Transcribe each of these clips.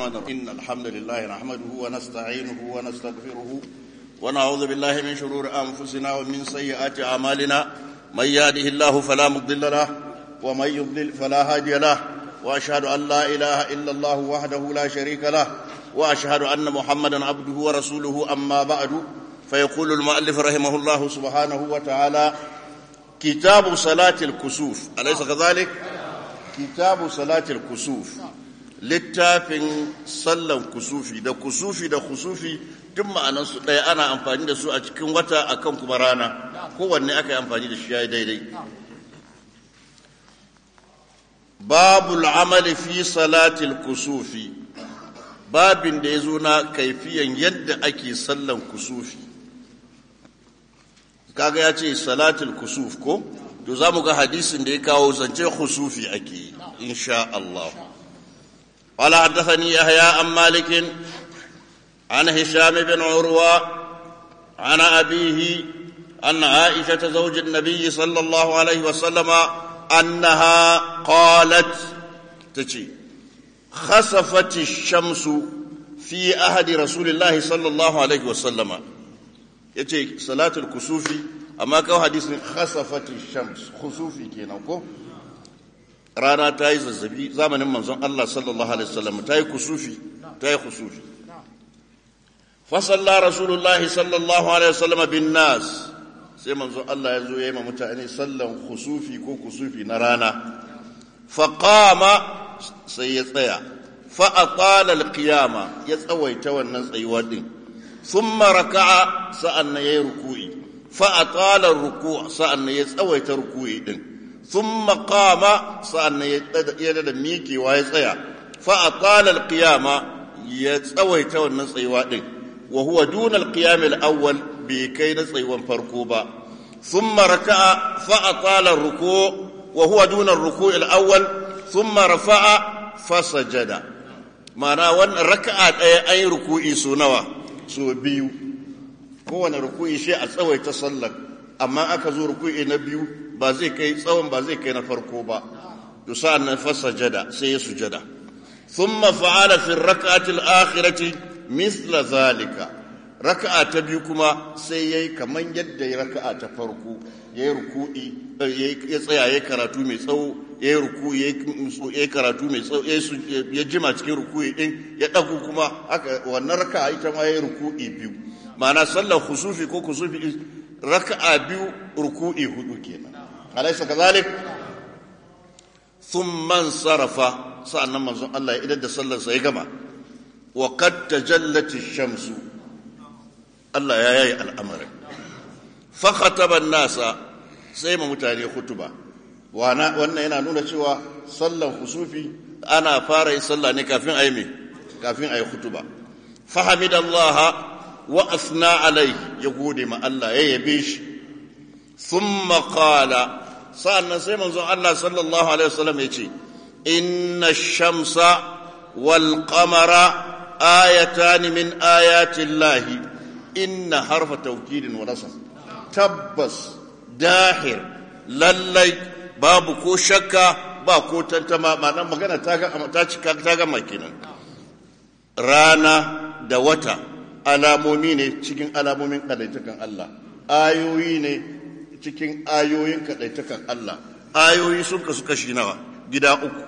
الرحمن الرحيم إن الحمد لله نحمده ونستعينه ونستغفره ونعوذ بالله من شرور أنفسنا ومن سيئات أعمالنا من يهده الله فلا مضل له ومن يضلل فلا هادي له وأشهد أن لا إله إلا الله وحده لا شريك له وأشهد أن محمدا عبده ورسوله أما بعد فيقول المؤلف رحمه الله سبحانه وتعالى كتاب صلاة الكسوف أليس كذلك؟ كتاب صلاة الكسوف littafin sallan kusufi da kusufi da kusufi duk ma'anansu ɗaya ana amfani da su a cikin wata akan kuma rana kowanne aka yi amfani da shi ya yi daidai babul amali fi salatil kusufi babin da ya zo na kaifiyan yadda ake sallan kusufi kaga ya ce salatul kusuf ko to za mu ga hadisin da ya kawo zance kusufi ake yi insha Allah قال حدثني يحيى عن مالك عن هشام بن عروة عن أبيه أن عائشة زوج النبي صلى الله عليه وسلم أنها قالت تجي خسفت الشمس في أحد رسول الله صلى الله عليه وسلم يجي صلاة الكسوف أما كو حديث خسفت الشمس خسوفي كينا rana ta yi zazzabi zamanin manzon Allah sallallahu alaihi wasallam ta yi kusufi ta yi kusufi fasalla rasulullahi sallallahu alaihi wasallam bin nas sai manzon Allah ya zo ya yi ma mutane sallan kusufi ko kusufi na rana faqama sai ya tsaya fa atala alqiyama ya tsawaita wannan tsayuwa din thumma raka'a sa'annan yayi ruku'i fa atala ruku' sa'annan ya tsawaita ruku'i din ثم قام سأن يدد ميكي ويسيا فأطال القيامة يتسوي تو النصيوات وهو دون القيام الأول بكي نصيوا فركوبا ثم ركع فأطال الركوع وهو دون الركوع الأول ثم رفع فسجد معنى وان ركعة أي, أي ركوع سنوى سو بيو هو ركوع شيء أتسوي تصلك أما أكزو ركوع نبيو ba zai kai tsawon ba zai kai na farko ba to sa'an nan fasajada sai ya sujada thumma fa'ala fi rak'ati al-akhirati mithla zalika raka'a ta biyu kuma sai yayi kaman yadda ya raka'a ta farko yayi ruku'i ya tsaya yayi karatu mai tsawo yayi ruku'i yayi karatu mai tsawo ya jima cikin ruku'i din ya dago kuma haka wannan raka'a ita ma yayi ruku'i biyu ma'ana sallar khusufi ko kusufi raka'a biyu ruku'i hudu kenan أليس كذلك ثم انصرف سألنا منظر الله إذا صلى سيقما وقد تجلت الشمس الله يا يا الأمر فخطب الناس سيما متاني خطبة وانا وانا هنا نونا شوى صلى خسوفي أنا فاري صلى نكافين أيمي كافين أي خطبة فحمد الله وأثنى عليه يقول ما الله يبيش ثم قال sa'annan sai manzon Allah sallallahu alaihi wasallam ya ce inna shamsa wal qamara ayatan min ayati llahi inna harfa tawkidin wa nasab tabbas dahir lallai babu ko shakka ba ko tantama ma'anar magana ta ga ta cika ta ga makinan rana da wata alamomi ne cikin alamomin kadaitakan Allah ayoyi ne cikin ayoyin kaɗaitakan Allah ayoyi sun kasu kashi nawa gida uku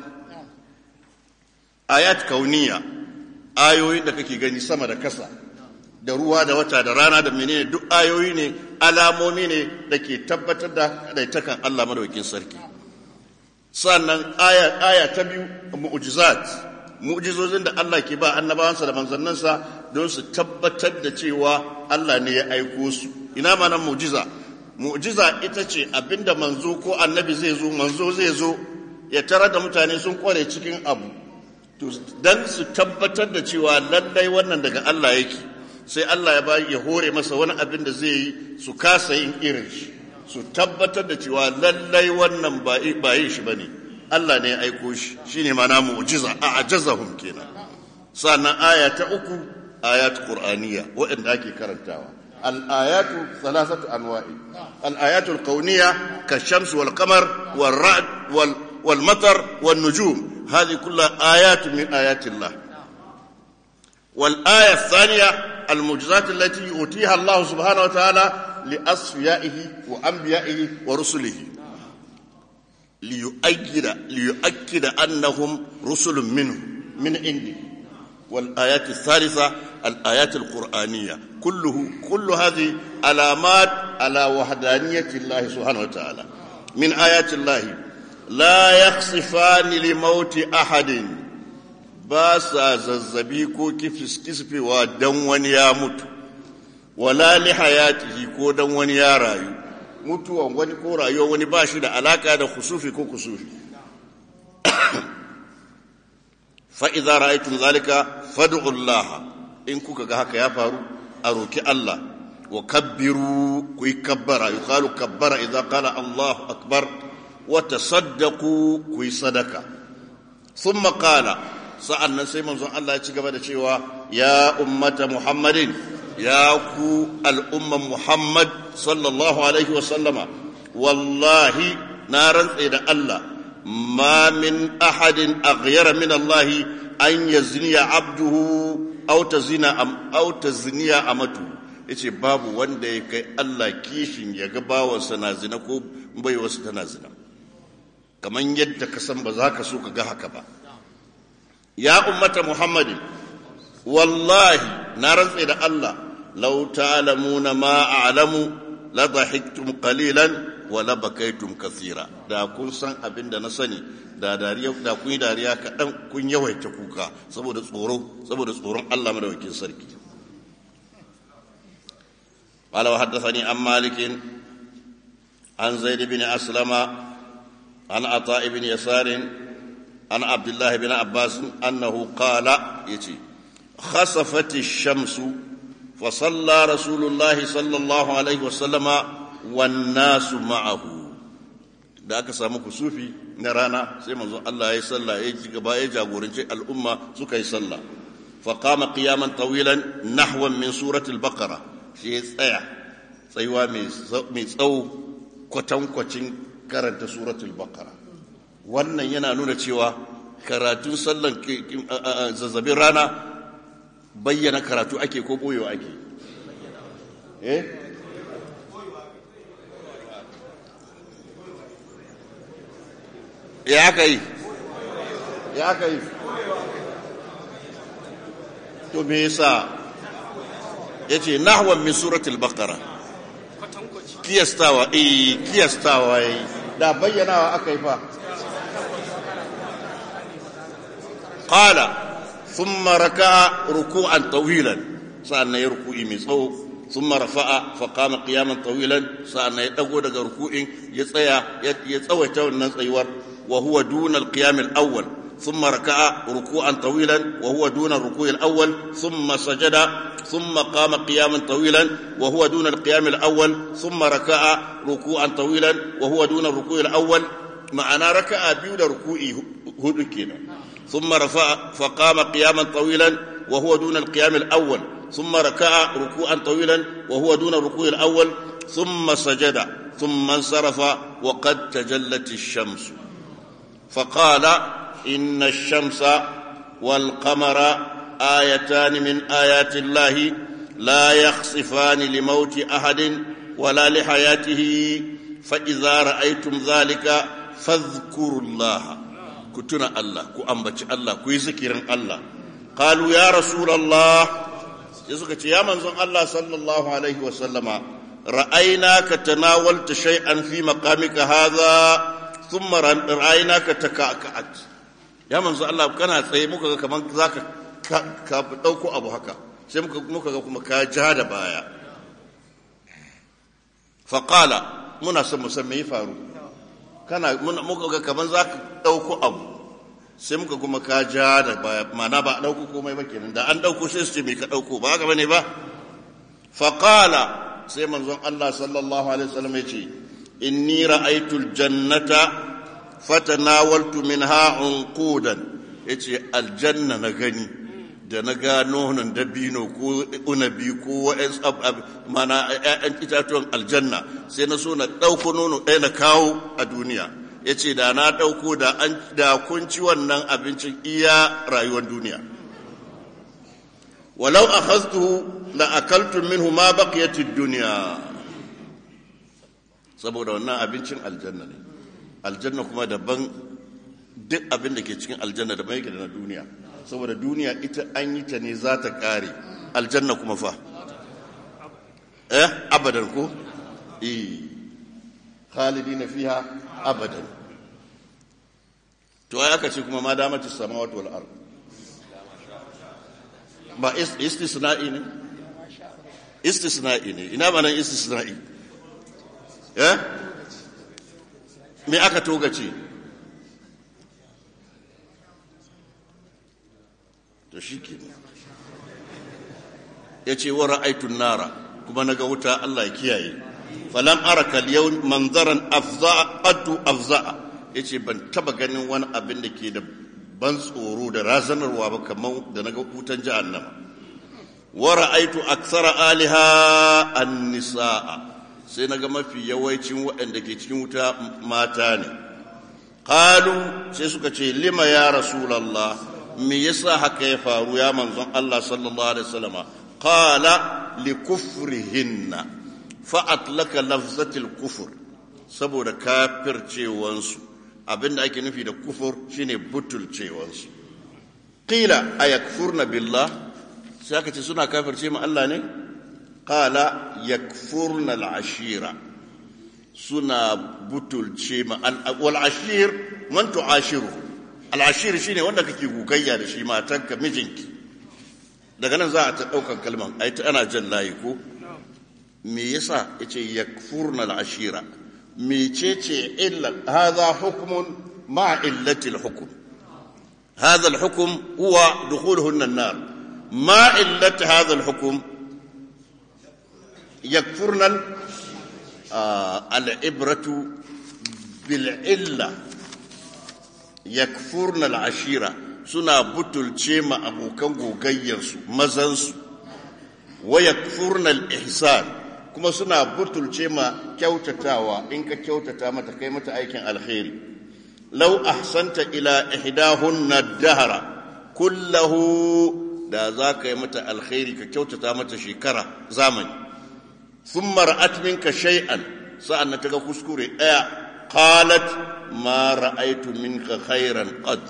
ayat kauniya ayoyi da kake gani sama da kasa da ruwa da wata da rana da menene duk ayoyi ne alamomi ne da ke tabbatar da kaɗaitakan Allah madaukin sarki sannan aya, aya ta biyu mu'jizat mu'jizozin da Allah ke ba annabawansa da manzannansa don su tabbatar da cewa Allah ne ya aiko su ina ma nan mu'jiza mu'jiza ita ce abinda manzo ko annabi zai zo manzo zai zo ya tarar da mutane sun kware cikin abu to dan su tabbatar da cewa lallai wannan daga Allah yake sai Allah ya bayi ya hore masa wani abin da zai yi su kasa yin irin shi su tabbatar da cewa lallai wannan ba yin shi bane Allah ne ya aiko shi shine mana mu'jiza a ajazahum kenan sannan aya ta uku ayat qur'aniyya waɗanda ake karantawa الآيات ثلاثة أنواع الآيات الكونية كالشمس والقمر والرعد وال والمطر والنجوم هذه كلها آيات من آيات الله والآية الثانية المعجزات التي يؤتيها الله سبحانه وتعالى لأصفيائه وأنبيائه ورسله ليؤكد ليؤكد أنهم رسل منه من عنده والآيات الثالثة الآيات القرآنية كله كل هذه علامات على وحدانية الله سبحانه وتعالى من آيات الله لا يخصفان لموت أحد باسا ززبي كو كفس كسفي ودن وني يا مت ولا لحياته كو دن وني يا رايو mutuwan wani ko rayuwar wani ba shi da alaka da kusufi ko kusufi fa'iza ra'aitun zalika fadu'ullah in kuka ga haka ya faru a roki Allah wa kabbiru ku yi kabbara yi kalu kabbara idan kala Allahu akbar wa tasaddaku ku yi sadaka sun makala sa'an nan sai manzon Allah ya ci gaba da cewa ya ummata Muhammadin ya ku al'umman Muhammad sallallahu Alaihi wasallama, wallahi na rantse da Allah, ma min ahadin aghyara min Allahi an ya ziniya abduhu auta ziniya a matu, ya ce babu wanda ya kai Allah kishin ya ga bawansa na zina ko bai wasu tana zina. Kamar yadda ka san ba za ka so ka ga haka ba. Ya ummata Muhammadin, wallahi na rantse da Allah law ta'lamuna ma a'lamu la dhahiktum qalilan wa la bakaytum kathira da kun san abin da na sani da dariya da kun yi dariya kaɗan kun yawaita kuka saboda tsoro saboda tsoron Allah madaukakin sarki قال وحدثني عن مالك عن زيد بن أسلم عن عطاء بن يسار عن عبد الله بن عباس أنه قال يتي خسفت الشمس فصلى رسول الله صلى الله عليه وسلم والناس معه da aka samu kusufi na rana sai manzo Allah ya yi sallah ya ji gaba ya jagoranci al'umma suka yi sallah fa qama qiyaman tawilan nahwan min suratul baqara shi ya tsaya tsayuwa mai tsawo kwatankwacin karanta suratul baqara wannan yana nuna cewa karatun sallan zazzabin rana bayyana karatu ake ko boyewa ake eh ya aka yi ya aka yi to me yasa yace nahwan min suratul baqara kiyastawa eh kiyastawa yi da bayyanawa aka yi fa qala thumma raka'a ruku'an tawilan sa'annan ya ruku'i mai tsawo thumma rafa'a fa qama qiyaman tawilan sa'annan ya dago daga ruku'in ya tsaya ya tsawaita wannan tsayuwar wa huwa duna al-qiyam al-awwal ثم ركع ركوعا طويلا وهو دون الركوع الأول ثم سجد ثم قام قياما طويلا وهو دون القيام الأول ثم ركع ركوعا طويلا وهو دون الركوع الأول معنى ركع بيود ركوعي هدكنا ثم رفع فقام قياما طويلا وهو دون القيام الأول ثم ركع ركوعا طويلا وهو دون الركوع الأول ثم سجد ثم انصرف وقد تجلت الشمس فقال إن الشمس والقمر آيتان من آيات الله لا يخصفان لموت أحد ولا لحياته فإذا رأيتم ذلك فاذكروا الله كتنا الله كأنبت الله كيذكر الله قالوا يا رسول الله يسكت يا منزل الله صلى الله عليه وسلم رأيناك تناولت شيئا في مقامك هذا ثم رأيناك تكأكأت ya manzo Allah kana tsaye muka ga kaman zaka ka dauko abu haka sai muka muka ga kuma ka ja da baya fa qala muna son mu san me ya faru kana muka ga kaman zaka dauko abu sai muka kuma ka ja da baya mana ba dauko komai ba kenan da an dauko sai su ce me ka dauko ba haka bane ba fa qala sai manzon Allah sallallahu alaihi wasallam ya ce inni ra'aytul jannata fatanawaltu minha unqudan yace aljanna na gani da na ga nonon dabino ko unabi ko wa'in mana ƴaƴan itatuwan aljanna sai na so na ɗauko nono ɗaya na kawo a duniya yace da na ɗauko da an da kun ci wannan abincin iya rayuwar duniya walau akhadtuhu la akaltu minhu ma baqiyat ad-dunya saboda wannan abincin aljanna ne aljanna kuma daban duk abin da ke cikin aljanna daban yake da na duniya saboda duniya ita an yi ta ne za ta kare aljanna kuma fa eh abadan ko eh khalidina fiha abadan to ai aka ce kuma ma damatu samawati wal ard ba istisna'i ne istisna'i ne ina ba nan istisna'i eh me aka togace to shi ya ce wa ra'aitun nara kuma na ga wuta Allah ya kiyaye falam araka yau manzaran afza'a qattu afza'a yace ban taba ganin wani abin da ke da ban tsoro da razanarwa ba kamar da naga wutan jahannama wa ra'aitu aktsara aliha an-nisaa sai naga mafi yawancin waɗanda ke cikin wuta mata ne qalu sai suka ce lima ya rasulullah me yasa haka ya faru ya manzon Allah sallallahu alaihi wasallama qala likufrihinna fa atlaka lafzatil kufur saboda kafircewansu abinda ake nufi da kufur shine butulcewansu qila ayakfurna billah sai aka ce suna kafirce ma Allah ne qala yakfurna al-ashira suna butulce ma wal ashir man tu'ashiru al-ashir shine wanda kake gugayya da shi matanka mijinki daga nan za a ta daukan kalman ai ta ana jan layi ko me yasa yace yakfurna al-ashira mecece illa hadha hukmun ma illati al-hukm هذا الحكم هو دخولهن النار ما علة هذا الحكم يكفرن آه العبرة بالعلة يكفرن العشيرة سنا بطل شيما أبو كنغو غيرسو مزنسو ويكفرن الإحسان كما سنا بطل شيما كيوتتاوا إنك كيوتتا متى كيمة أيكن الخير لو أحسنت إلى إحداهن الدهر كله da za ka yi mata alkhairi ka kyautata mata shekara zamani sun mara'at minka shay'an sa'an na ta ga kuskure ɗaya qalat ma ra'aitu minka khairan qad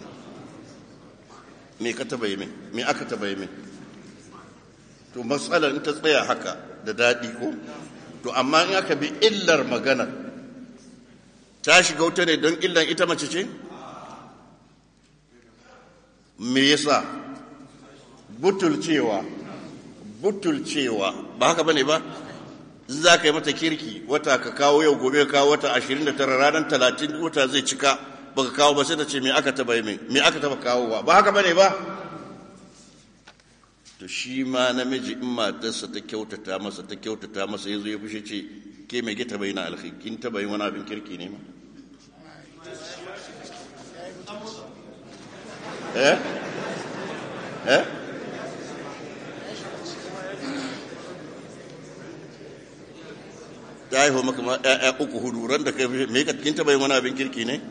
me ka taba yi min me aka taba yi min to matsalar in ta tsaya haka da daɗi ko to amma in aka bi illar magana ta shiga wuta ne don illan ita mace ce me yasa butulcewa butulcewa ba haka bane ba za ka yi mata kirki wata ka kawo yau gobe ka kawo wata 29 ranar 30 wata zai cika baka kawo ba sai ta ce me aka taba yi me aka taba kawo ba ba haka bane ba to shi ma namiji in matarsa ta kyautata masa ta kyautata masa yazo ya fushe ce ke me ke taba yi na alkhairi kin taba yi wani abin kirki ne ma eh eh ta haihu maka ma ‘ya'ya uku hudu ran da kai me ka kin taba yin wani abin kirki ne?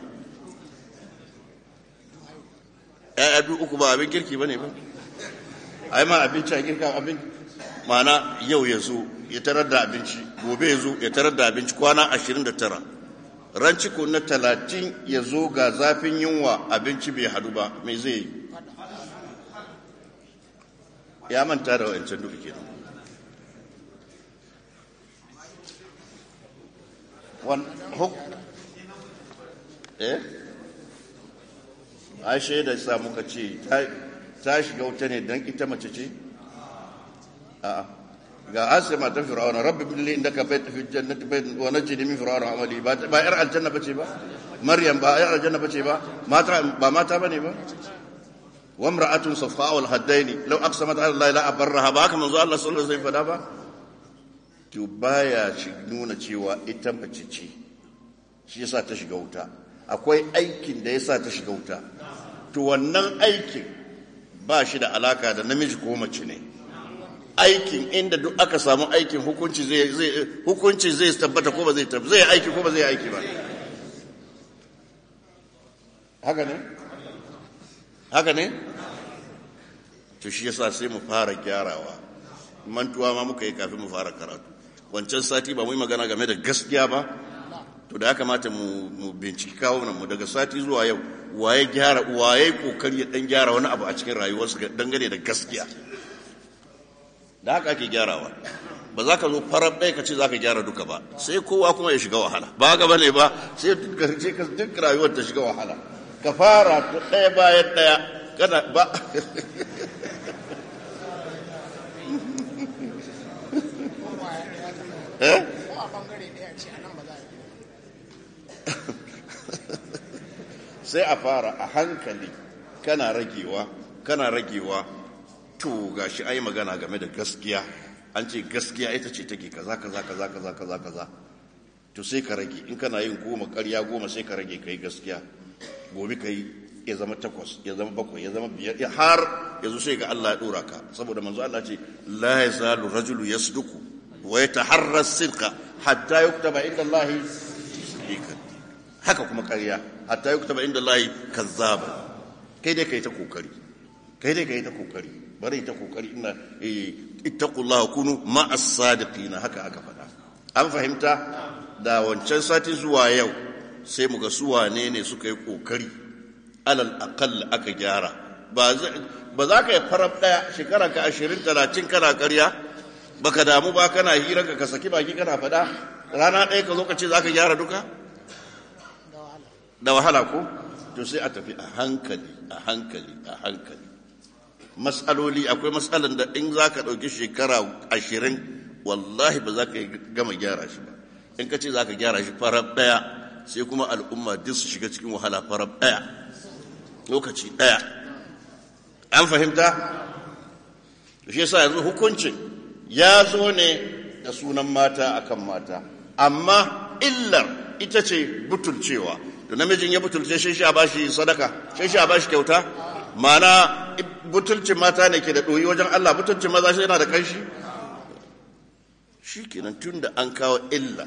‘ya'ya biyu uku ba abin kirki ba ne ba? ai ma abinci a girka abin mana yau ya zo ya tarar da abinci gobe ya zo ya tarar da abinci kwana ashirin da tara ran ciko na talatin ya zo ga zafin yunwa abinci bai hadu ba mai zai yi ya manta da wa'ancan duka kenan wan huk eh ai shaida sa muka ce ta shiga wuta ne don ita mace ce a'a ga asima ta fir'auna rabbi bin li indaka bayt fi jannati bayt wa najini min fir'auna amali ba ba yar aljanna bace ba maryam ba yar aljanna bace ba mata ba mata bane ba wa imra'atun safa wal haddaini law aqsamat ala allahi la abarraha ba haka manzo Allah sallallahu alaihi wasallam ba to baya shi nuna cewa ita mace ce shi yasa ta shiga wuta akwai aikin da yasa ta shiga wuta to wannan aikin ba shi da alaka da namiji ko mace ne aikin inda duk aka samu aikin hukunci zai zai hukunci zai tabbata ko ba zai tabbata zai aiki ko ba zai aiki ba haka ne haka ne to shi yasa sai mu fara gyarawa mantuwa ma muka yi kafin mu fara karatu wancan sati ba mu yi magana game da gaskiya ba to da ya kamata mu binciki kawo mu daga sati zuwa yau waye gyara waye kokari ya dan gyara wani abu a cikin rayuwarsa dangane da gaskiya da haka ake gyarawa ba za ka zo farar ɗaya ka ce za ka gyara duka ba sai kowa kuma ya shiga wahala ba ga bane ba sai duk rayuwar ta shiga wahala ka fara ɗaya bayan ɗaya kana ba eh sai a fara a hankali kana ragewa kana ragewa to gashi ai magana game da gaskiya an ce gaskiya ita ce take kaza kaza kaza kaza kaza kaza to sai ka rage in kana yin goma ƙarya goma sai ka rage kai gaskiya gobe kai ya zama takwas ya zama bakwai ya zama biyar har yanzu sai ga Allah ya dora ka saboda manzo Allah ce la yazalu rajulu yasduqu wa yataharra sidqa hatta yuktaba inda Allah siddiqan haka kuma ƙarya hatta yuktaba inda Allah kazzaba kai dai kai ta kokari kai dai kai ta kokari bari ta kokari ina ittaqullaha kunu ma'as sadiqina haka aka faɗa an fahimta da wancan sati zuwa yau sai mu ga su wane ne suka yi kokari alal aqall aka gyara ba za ka yi farab daya shekara ka ashirin talatin kana karya baka damu ba kana hira ka ka saki baki kana faɗa rana ɗaya ka zo ka ce za ka gyara duka da wahala ko to sai a tafi a hankali a hankali a hankali matsaloli akwai matsalan da in za ka ɗauki shekara ashirin wallahi ba za ka gama gyara shi ba in ka ce za ka gyara shi farar ɗaya sai kuma al'umma duk su shiga cikin wahala farar ɗaya lokaci ɗaya an fahimta shi yasa yanzu hukuncin ya zo ne da sunan mata akan mata amma illar ita ce butulcewa da namijin ya butulce shi sha bashi sadaka shi sha bashi kyauta mana butulcin mata ne ke da ɗoyi wajen Allah butulcin maza shi yana da kanshi shi kenan tun da an kawo illa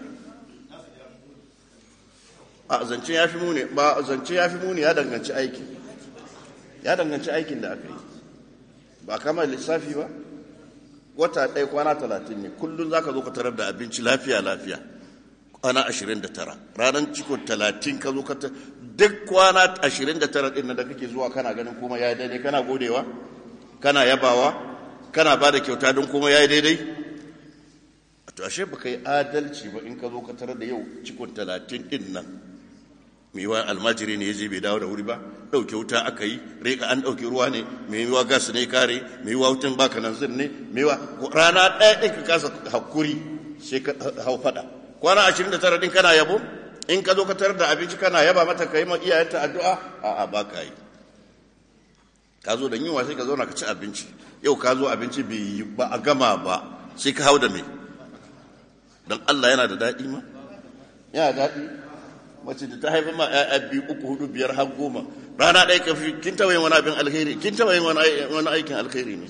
a zance ya fi muni ba zance ya fi muni ya danganci aiki ya danganci aikin da aka yi ba kama lissafi ba wata ɗaya kwana talatin ne kullum za ka zo ka tarar da abinci lafiya lafiya kwana ashirin da tara ranar ciko talatin ka zo ka duk kwana ashirin da tara ɗin da kake zuwa kana ganin kuma ya yi daidai kana godewa kana yabawa kana ba da kyauta don kuma ya yi daidai to ashe ba ka yi adalci ba in ka zo ka tarar da yau cikon talatin ɗin nan mai yiwa almajiri ne ya je bai dawo da wuri ba ɗauke wuta aka yi reka an ɗauke ruwa ne mai yiwa gas ne kare mai yiwa wutan baka nan zin ne mai yiwa rana ɗaya ɗin ka kasa hakuri sai ka hau faɗa kwana ashirin da tara ɗin kana yabo in ka zo ka tarar da abinci kana yaba mata ka yi ma iyayenta addu'a a'a ba ka yi ka zo da yunwa sai ka zauna ka ci abinci yau ka zo abinci bai yi ba a gama ba sai ka hau da me don Allah yana da daɗi ma yana daɗi mace da ta haifa ma ‘ya'ya biyu uku hudu biyar har goma rana ɗaya ka fi kin taɓa yin wani abin alkhairi kin taɓa yin wani aikin alkhairi ne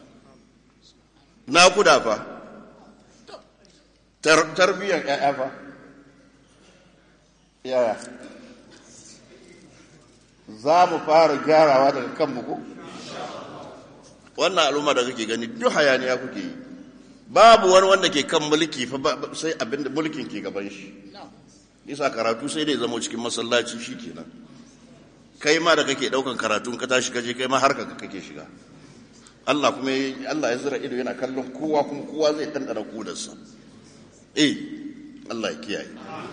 na kuda fa tarbiyyar ‘ya'ya fa yaya za mu fara gyarawa daga kanmu ko wannan al'umma da kake gani duk hayaniya kuke yi babu wani wanda ke kan mulki fa sai abin da mulkin ke gaban shi isa karatu sai dai zama cikin masallaci shi kenan kai ma da kake daukan karatun ka tashi kaje kai ma har ka kake shiga Allah kuma Allah ya zira ido yana kallon kowa kuma kowa zai dandana kudarsa eh Allah ya kiyaye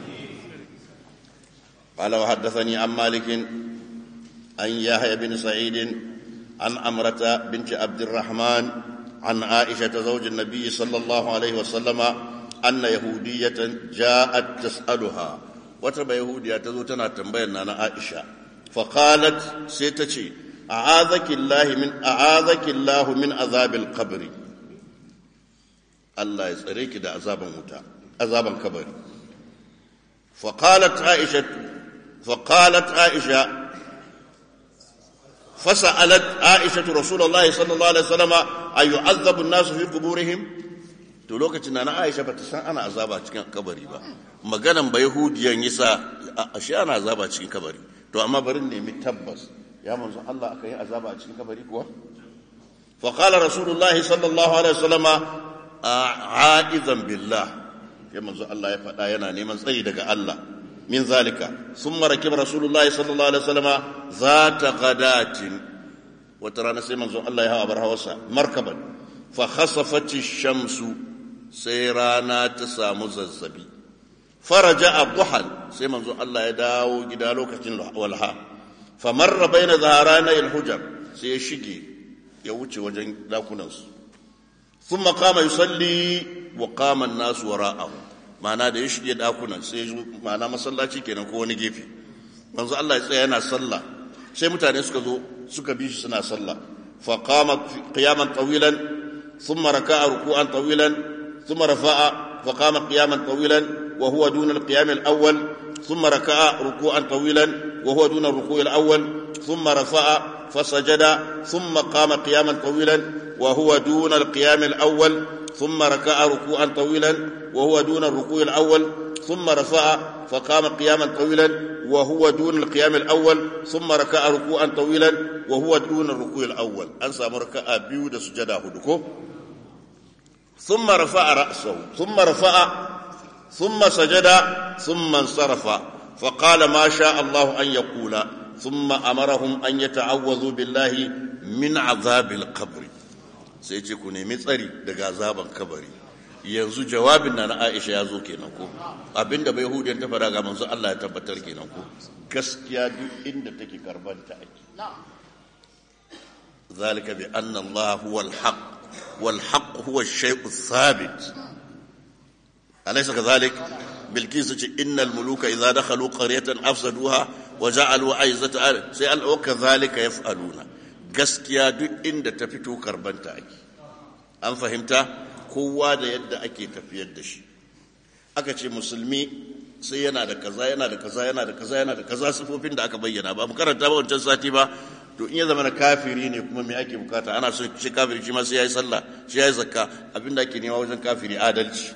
قال وحدثني عن مالك عن يحيى بن سعيد عن أمرة بنت عبد الرحمن عن عائشة زوج النبي صلى الله عليه وسلم أن يهودية جاءت تسألها وتبا يهودية تزوتنا تنبينا أنا عائشة فقالت سيتشي أعاذك الله من أعاذك الله من عذاب القبر الله يسألك ده عذاب موتا عذاب القبر فقالت عائشة فقالت عائشة فسألت عائشة رسول الله صلى الله عليه وسلم أن يعذب الناس في قبورهم to lokacin na Aisha bata san ana azaba cikin kabari ba maganan ba yahudiyan yasa ashe ana azaba cikin kabari to amma bari nemi tabbas ya manzo Allah aka yi azaba a cikin kabari kuwa فقال رسول الله صلى الله عليه وسلم عائذا بالله يا منزو الله يفدا yana neman tsayi daga Allah min zalika thumma rakib rasulullahi sallallahu alaihi wasallam zata qadatin wata rana sai manzo Allah ya hawa bar hawasa markaban fa khasafat shamsu sai rana ta samu zazzabi faraja abduhan sai manzo Allah ya dawo gida lokacin walha fa marra baina zaharana al-hujar sai ya shige ya wuce wajen dakunansu sun makama yi salli wa kaman nasu wara'ahu ma'ana da ya shige dakunan sai ma'ana masallaci kenan ko wani gefe manzo Allah ya tsaya yana sallah sai mutane suka zo suka bi shi suna sallah fa qama qiyaman tawilan thumma raka'a ruku'an tawilan thumma rafa'a fa qama qiyaman tawilan wa huwa duna al-qiyam al-awwal thumma raka'a ruku'an tawilan wa huwa duna ar-ruku' al-awwal thumma rafa'a فسجد ثم قام قياما طويلا وهو دون القيام الأول ثم ركع ركوعا طويلا وهو دون الركوع الأول ثم رفع فقام قياما طويلا وهو دون القيام الأول ثم ركع ركوعا طويلا وهو دون الركوع الأول أنسى مركع بيود سجدا هدكو ثم رفع رأسه ثم رفع ثم سجد ثم انصرف فقال ما شاء الله أن يقول ثم أمرهم أن يتعوذوا بالله من عذاب القبر sai ce ku nemi tsari daga azaban kabari yanzu jawabin na na Aisha ya zo kenan ko abinda bai hudiyar ta fara ga manzo Allah ya tabbatar kenan ko gaskiya duk inda take karban ta ake zalika bi anna Allah huwa al-haq wal haqq huwa ash-shay'u thabit alaysa kadhalik bilkis ce innal muluka idza dakhalu qaryatan afsaduha wa ja'alu aizata sai al wa kadhalika yaf'aluna gaskiya duk inda ta fito karbanta ake an fahimta kowa da yadda ake tafiyar da shi aka ce musulmi sai yana da kaza yana da kaza yana da kaza yana da kaza sifofin da aka bayyana ba mu karanta ba wancan sati ba to in ya zama na kafiri ne kuma me ake bukata ana so shi kafiri shi ma sai yayi sallah shi yayi zakka abinda ake nema wajen kafiri adalci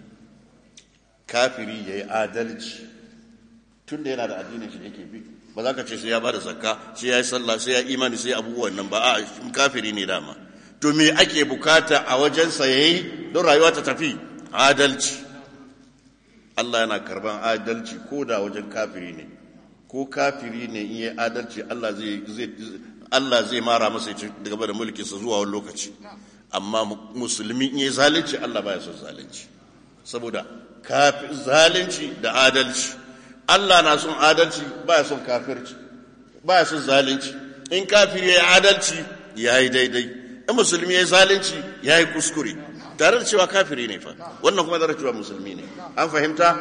kafiri yayi adalci tunda yana da addinin shi yake bi ba za ka ce sai ya bada zakka sai ya yi sallah sai ya imani sai abubuwan nan ba a kafiri ne dama to me ake bukata a wajen sa yayi don rayuwa ta tafi adalci Allah yana karban adalci ko da wajen kafiri ne ko kafiri ne in yi adalci Allah zai zai Allah zai mara masa ya gaba da mulkin sa zuwa wani lokaci amma musulmi in yi zalunci Allah baya son zalunci saboda zalunci da adalci Allah na son adalci ba ya son kafirci ba ya son zalunci in kafiri ya yi adalci ya yi daidai in musulmi ya yi zalunci ya yi kuskure tare da cewa kafiri ne fa wannan kuma zara cewa musulmi ne an fahimta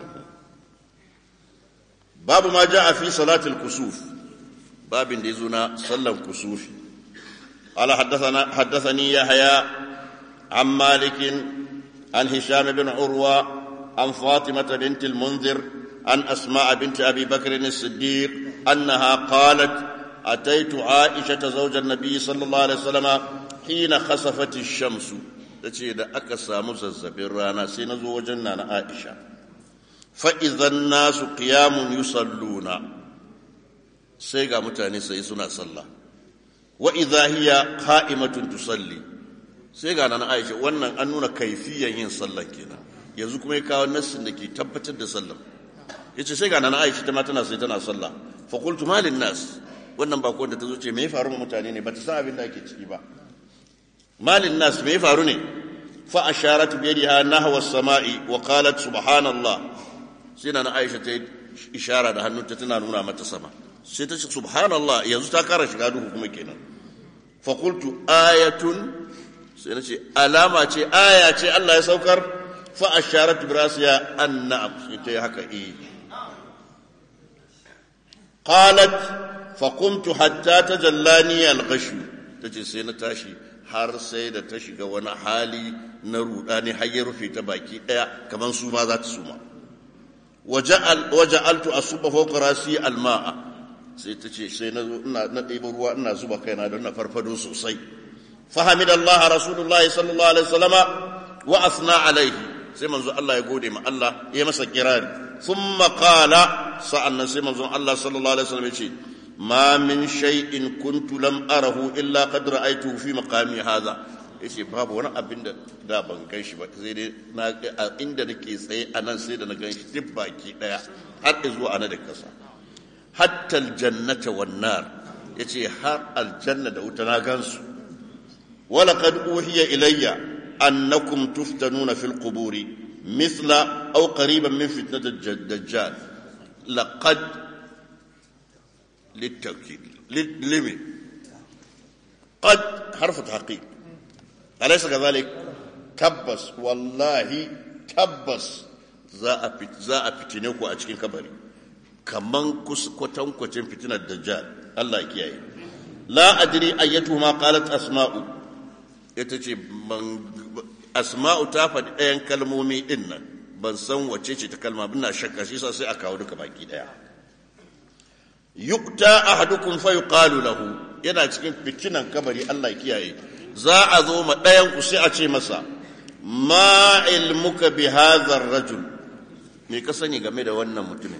babu ma ja a fi salatul kusuf babin da ya zo na sallan kusufi قال حدثنا حدثني يحيى عن مالك عن هشام بن عروه عن فاطمه بنت المنذر عن أسماء بنت أبي بكر الصديق أنها قالت أتيت عائشة زوج النبي صلى الله عليه وسلم حين خسفت الشمس تشي da aka samu zazzabin rana sai na zo wajen nana Aisha fa idan nasu qiyamun yusalluna sai ga mutane sai suna sallah wa idha hiya qa'imatun tusalli sai ga nana Aisha wannan an nuna kaifiyan yin sallah kenan yanzu kuma ya kawo nassin da ke tabbatar da sallah yace sai ga nan Aisha ta ma tana sai tana sallah fa qultu malin nas wannan ba da ta zo ce me ya faru ma mutane ne bata san abin da ake ciki ba malin nas me ya faru ne fa asharat bi yadiha nahwa as-sama'i wa qalat subhanallah sai nan Aisha ta ishara da hannunta tana nuna mata sama sai ta ce subhanallah yanzu ta kara shiga duhu kuma kenan fa qultu ayatun sai na ce alama ce aya ce Allah ya saukar fa asharat bi rasiya annab sai ta yi haka eh قالت فقمت حتى تجلاني الغش tace sai na tashi har sai da ta shiga wani hali na rudani har ya rufe ta baki daya kaman su ma za ta suma waja'altu asuba fawqa rasi alma'a sai ta ce sai na zo ina na ɗebo ruwa ina zuba kaina don na farfado sosai fahamidallah rasulullahi sallallahu alaihi wasallama wa asna alaihi sai manzo Allah ya gode ma Allah ya masa kirari thumma qala sa'annan sai manzo Allah sallallahu alaihi wasallam ya ce ma min shay'in kuntu lam arahu illa qad ra'aytuhu fi maqami hadha yace babu wani abin da da ban gan shi ba sai dai na inda nake tsaye a nan sai da na gan shi duk baki daya har zuwa ana da kasa hatta aljannata wan nar yace har aljanna da wuta na gansu wala qad uhiya ilayya annakum tuftanuna fil quburi mithla aw qariban min fitnat ad-dajjal laqad للتوكيد لمن قد حرف تحقيق أليس كذلك تبس والله تبس za a fitine ku a cikin kabari kaman kwatankwacin fitinar dajjal Allah ya kiyaye la adri ayyatu ma qalat asma'u ita ce asma'u ta faɗi ɗayan kalmomi ɗin nan ban san wace ce ta kalma ina shakka shi sai a kawo duka baki ɗaya yukta ahadukum fa yuqalu lahu yana cikin fitinan kabari Allah ya kiyaye za a zo ma ɗayan ku sai a ce masa ma ilmuka bi hadha rajul me ka sani game da wannan mutumin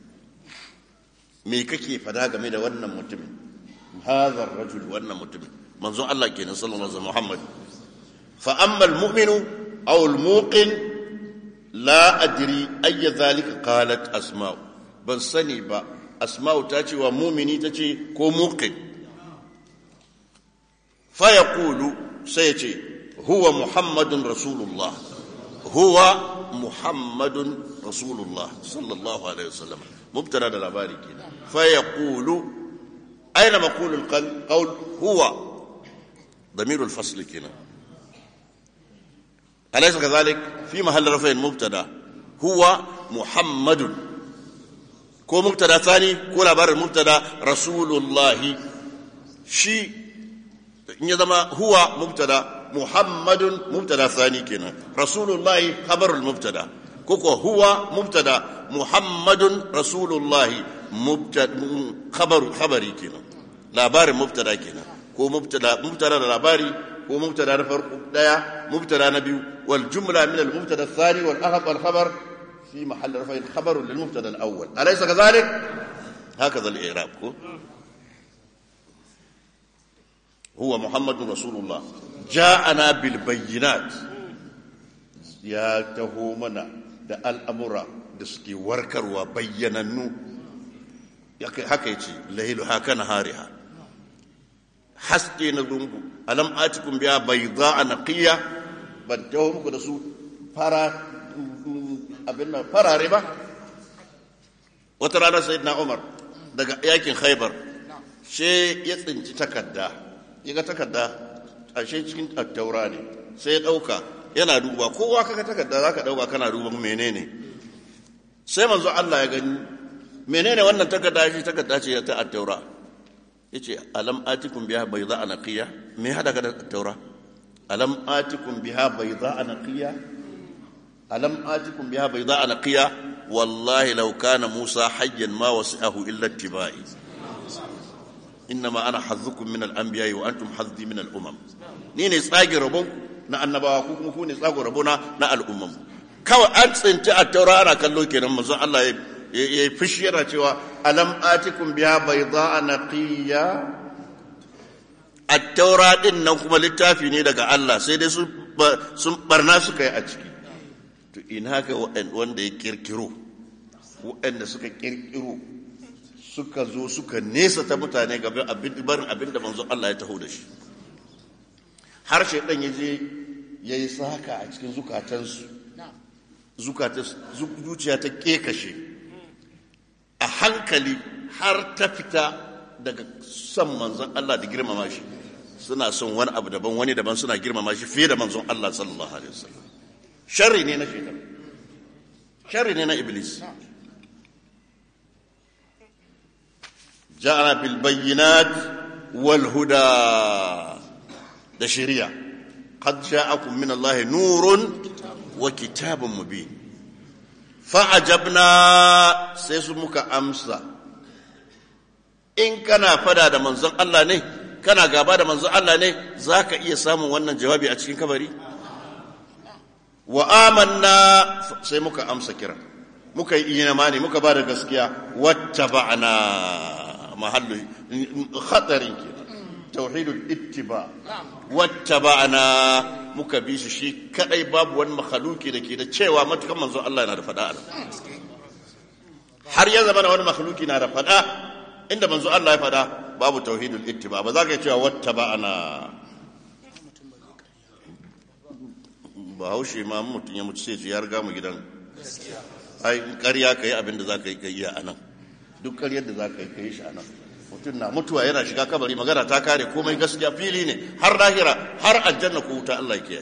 me kake fada game da wannan mutumin hadha rajul wannan mutumin manzon Allah kenan sallallahu alaihi Muhammad fa amma al-mu'minu aw al-muqin la adri ayya dhalika qalat asma'u ban sani ba asma'u ta ce wa mumini ta ce ko muqin fa yaqulu sai ya ce huwa muhammadun rasulullah huwa muhammadun rasulullah sallallahu alaihi wasallam mubtada da labari kenan fa yaqulu aina maqulu alqawl huwa ضمير الفصل كنا أليس كذلك في محل رفع مبتدا هو محمد ko mubtada tsani ko labarin mubtada rasulullahi shi in ya zama huwa mubtada muhammadun mubtada tsani kenan rasulullahi khabarul mubtada ko ko huwa mubtada muhammadun rasulullahi mubtada khabaru khabari kenan labarin mubtada kenan ko mubtada mubtada da labari ko mubtada na farko daya mubtada na biyu wal jumla min al mubtada thani wal ahad wal khabar في محل رفع خبر للمبتدا الاول اليس كذلك هكذا الاعراب هو محمد رسول الله جاءنا بالبينات يا تهومنا da al'amura da suke warkarwa bayyanannu haka yace lailu haka na hariha haske na zungu alam atikum biya bai za a naƙiya ban taho muku da su fara abin nan farare ba wata rana sai na umar daga yakin haibar she ya tsinci takarda ya ga takarda ashe cikin attaura ne sai ya ɗauka yana duba kowa kaka takarda za ka ɗauka kana duban menene sai manzo Allah ya gani menene wannan takarda shi takarda ce ta attaura ya ce alam atikun biya bai za a naƙiya me haɗa ka da attaura alam atikun biya bai za a naƙiya ألم آتكم بها بيضاء نقية والله لو كان موسى حيا ما وسعه إلا اتباعي إنما أنا حظكم من الأنبياء وأنتم حظي من الأمم نيني ساقي ربون na annabawa ko kuma ku ne tsago rabona na al'umman kawai an tsinci a taura ana kallo kenan manzo Allah ya yi fushi yana cewa alam atikum biya bayda naqiya at-taura din nan kuma littafi ne daga Allah sai dai sun barna suka yi a ciki to ina ga wanda ya kirkiro waɗanda suka kirkiro suka zo suka nesa ta mutane gaban barin abin da manzo Allah ya taho da shi har shaidan ya je ya yi saka a cikin zukatansu zuciya ta kekashe a hankali har ta fita daga son manzon Allah da girmama shi suna son wani abu daban wani daban suna girmama shi fiye da manzon Allah sallallahu alaihi wasallam sharri ne na shaitan sharri ne na iblis ja'ana bil bayyinat wal huda da shari'a qad ja'akum min Allah nurun wa kitabun mubin fa'ajabna sai su muka amsa in kana fada da manzon Allah ne kana gaba da manzon Allah ne zaka iya samun wannan jawabi a cikin kabari wa amanna sai muka amsa kira muka yi imani muka ba da gaskiya wattaba'na mahallu khatarin ke tauhidul ittiba wattaba'na muka bi shi shi kadai babu wani makhluki da ke da cewa matukan manzo Allah yana da fada a har ya zama wani makhluki na da fada inda manzo Allah ya fada babu tauhidul ittiba ba za ka cewa wattaba'na ba haushe ma mutum ya mutu sai ya riga mu gidan ai ƙarya ka yi abin da za ka yi ka yi a nan duk ƙaryar da za ka yi ka yi shi a nan mutum na mutuwa yana shiga kabari magana ta kare komai gaskiya fili ne har lahira har aljanna ko wuta Allah ke yi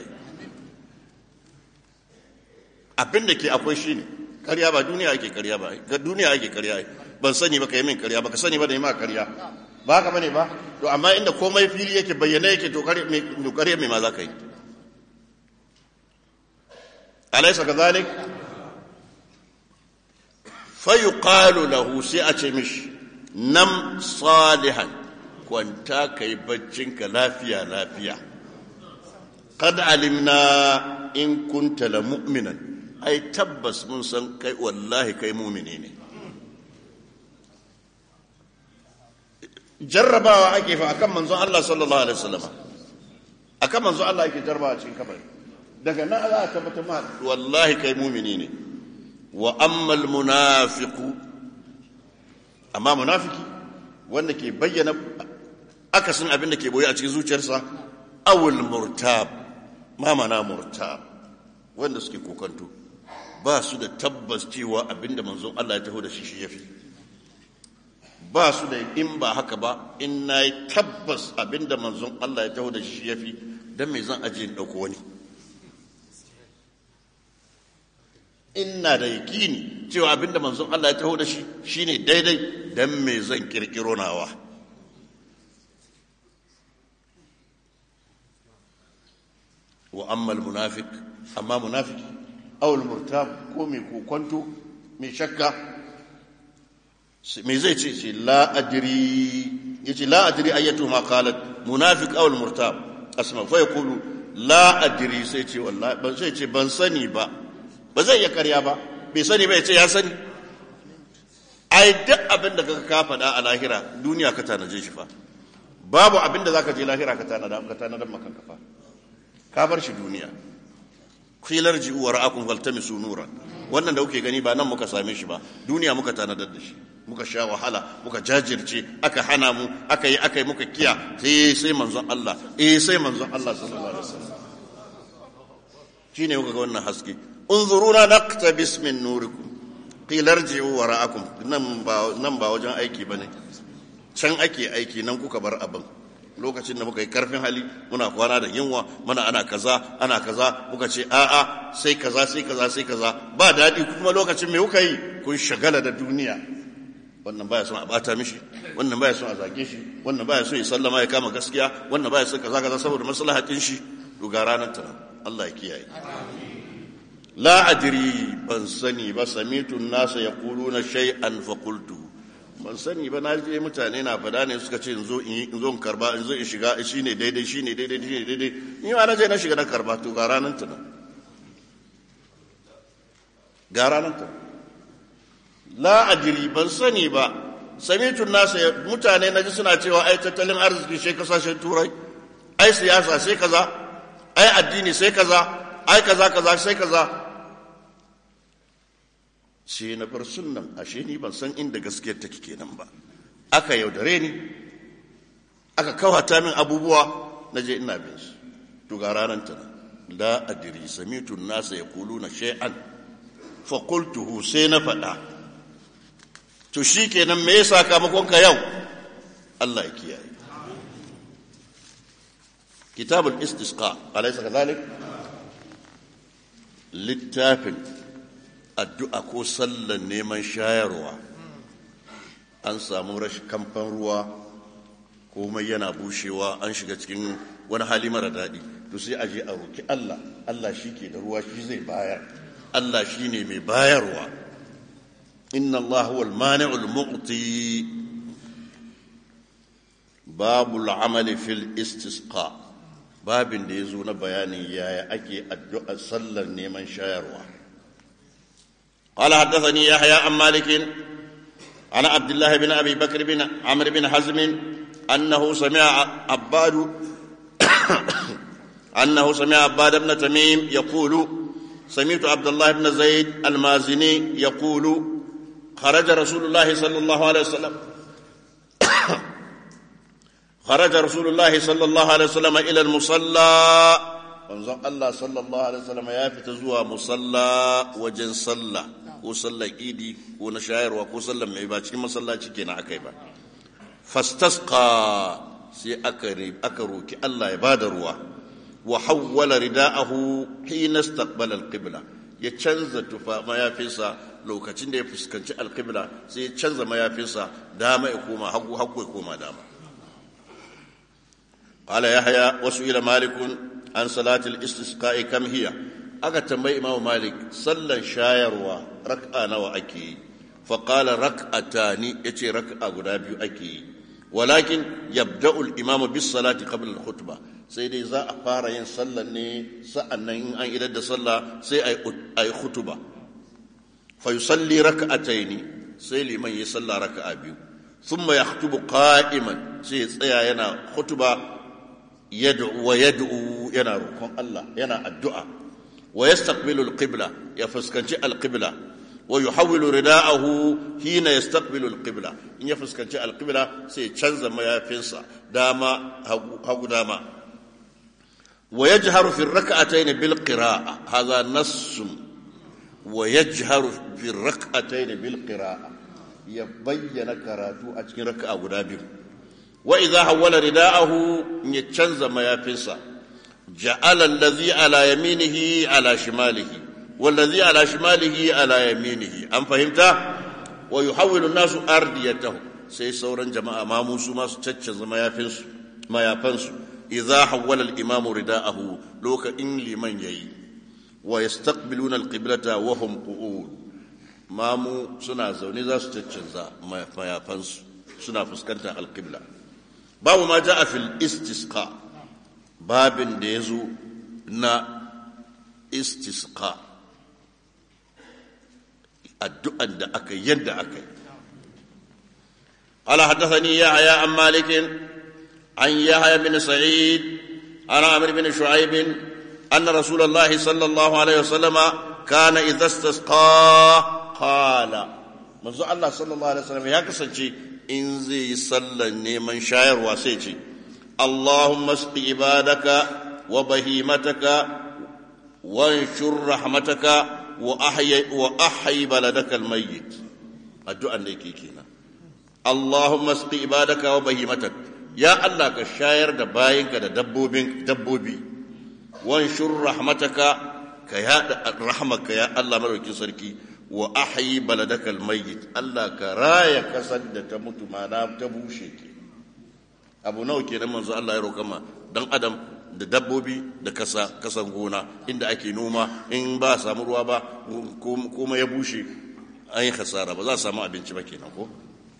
abin da ke akwai shi ne ƙarya ba duniya ake ƙarya ba ga duniya ake ƙarya ban sani ba ka yi min ƙarya ba ka sani ba da yi ma ƙarya ba haka bane ba to amma inda komai fili yake bayyana yake to ƙarya mai ma za ka yi أليس كذلك فيقال له سيأتي مش نم صالحا كنت كي بجنك لافيا لافيا قد علمنا إن كنت لمؤمنا أي تبس من سن كي والله كي مؤمنين jarrabawa ake fa akan manzon Allah sallallahu alaihi wasallam akan manzon Allah yake jarrabawa cikin kabari daga nan za a tabbata ma wallahi kai mumini ne wa ammal munafiqu amma munafiki wanda ke bayyana akasin abin da ke boye a cikin zuciyarsa awul murtab ma mana murtab wanda suke kokanto ba su da tabbas cewa abin da manzon Allah ya taho da shi shi yafi ba su da in ba haka ba in na yi tabbas abin da manzon Allah ya taho da shi yafi dan me zan aje in dauko wani ina da yakini cewa abinda manzon Allah ya taho da shi shine daidai dan me zan kirkiro nawa wa amma almunafiq amma munafiki aw almurtab ko mai kokonto mai shakka me zai ce ce la adri yace la adri ayatu ma qalat munafiq aw almurtab asma fa yaqulu la adri sai ce wallahi ban sai ce ban sani ba ba zai iya karya ba bai sani ba ya ce ya sani ai duk abin da kaka ka faɗa a lahira duniya ka tanaje shi fa babu abin da zaka je lahira ka tanada ka tanada maka kafa ka bar shi duniya filar ji wa ra'akum faltamisu nura wannan da kuke gani ba nan muka same shi ba duniya muka tanadar da shi muka sha wahala muka jajirce aka hana mu aka yi aka yi muka kiya sai sai manzon Allah eh sai manzon Allah sallallahu alaihi wasallam shine kuka ga wannan haske unzuruna naqtabis min nurikum qila irji'u wara'akum nan ba nan ba wajen aiki bane can ake aiki nan kuka bar abin lokacin da muka yi karfin hali muna kwana da yunwa muna ana kaza ana kaza muka ce a'a sai kaza sai kaza sai kaza ba daɗi kuma lokacin me kuka yi kun shagala da duniya wannan baya son a bata mishi wannan baya son a zage shi wannan baya son ya sallama ya kama gaskiya wannan baya son kaza kaza saboda maslahatin shi to ga ranar ta Allah ya kiyaye la adri ban sani ba samitu nasa yaquluna shay'an fa qultu ban sani ba na je mutane na fada ne suka ce in zo in zo in karba in zo in shiga shine daidai shine daidai shine daidai ni ma na je na shiga na karba to ga ranar ta ga ranar ta la adri ban sani ba samitu nasa mutane na ji suna cewa ai tattalin arziki sai kasashen turai ai siyasa sai kaza ai addini sai kaza ai kaza kaza sai kaza sai na bar sunnan ashe ni ban san inda gaskiyar take kenan ba aka yaudare ni aka kawata min abubuwa na je ina bin su to ga ranar ta la adri samitu nasa yaquluna shay'an fa qultuhu sai na faɗa to shikenan me yasa sakamakon ka yau Allah ya kiyaye kitabul istisqa alaysa kadhalik littafin addu'a ko sallan neman shayarwa an samu rashin kamfan ruwa komai yana bushewa an shiga cikin wani hali mara daɗi to sai aje a roki Allah Allah shi ke da ruwa shi zai bayar Allah shi ne mai bayarwa inna Allah huwal mani'ul mu'ti babu al'amali fil istisqa babin da ya zo na bayanin yaya ake addu'a sallar neman shayarwa قال حدثني يحيى عن مالك عن عبد الله بن أبي بكر بن عمرو بن حزم أنه سمع عباد أنه سمع عباد بن تميم يقول سمعت عبد الله بن زيد المازني يقول خرج رسول الله صلى الله عليه وسلم خرج رسول الله صلى الله عليه وسلم إلى المصلى manzon Allah sallallahu alaihi wasallam ya fita zuwa musalla wajen sallah ko sallar idi ko na shayarwa ko sallar mai ba cikin masallaci kenan akai ba fastasqa sai aka aka roki Allah ya bada ruwa wa hawwala rida'ahu hina istaqbala al-qibla ya canza tufa mayafinsa lokacin da ya fuskanci al-qibla sai ya canza mayafinsa dama ya koma hagu hagu ya koma dama قال يحيى وسئل مالك عن صلاة الاستسقاء كم هي aka tambayi imamu malik sallan shayarwa rak'a nawa ake yi faƙala rak'atani ya ce rak'a guda biyu ake yi walakin yabda'u al-imamu bis salati qabla al-khutba sai dai za a fara yin sallan ne sa'annan in an idar da sallah sai ai khutba fa yusalli rak'ataini sai liman yi sallah raka'a biyu thumma yakhutubu qa'iman sai ya tsaya yana khutba yad'u wa yad'u yana roƙon Allah yana addu'a wa yastaqbilu al-qibla ya fuskanci al-qibla wa yuhawwilu rida'ahu hina yastaqbilu al-qibla in ya fuskanci al-qibla sai ya canza mayafinsa dama hagu dama wa yajharu fi ar-rak'atayn bil qira'a hadha nass wa yajharu fi ar-rak'atayn bil qira'a ya bayyana karatu a cikin raka'a guda biyu وإذا حول رداءه يتشنز ما يفنسا جعل الذي على يمينه على شماله والذي على شماله على يمينه أم فهمت ويحول الناس أرديته سي سورا جماعة ما موسو ما ستشنز ما يفنسو ما يفنسو إذا حول الإمام رداءه لوك إن لمن يي ويستقبلون القبلة وهم قعود ما مو سنا زوني ذا ستشنز ما يفنسو سنا فسكنت القبلة babu ma ja a fil istisqa babin da ya zo na istisqa addu'an da aka yadda aka yi قال حدثني يحيى عن مالك عن يحيى بن سعيد عن عمرو بن شعيب أن رسول الله صلى الله عليه وسلم كان إذا استسقى قال منذ الله صلى الله عليه وسلم يا كسنجي in zai yi sallar neman shayarwa sai ce Allahumma sqi ibadaka wa bahimataka wanshur rahmataka wa ahyi wa ahyi baladaka almayyit addu'an da yake kenan Allahumma sqi ibadaka wa bahimatak ya Allah ka shayar da bayinka da dabbobin dabbobi wanshur rahmataka ka yada rahmaka ya Allah madaukin sarki wa ahyi baladaka almayyit Allah ka raya kasar da ta mutu mana ta bushe ke abu nawa kenan manzo Allah ya roƙa ma dan adam da dabbobi da kasa kasan gona inda ake noma in ba samu ruwa ba kuma ya bushe an yi khasara ba za a samu abinci ba kenan ko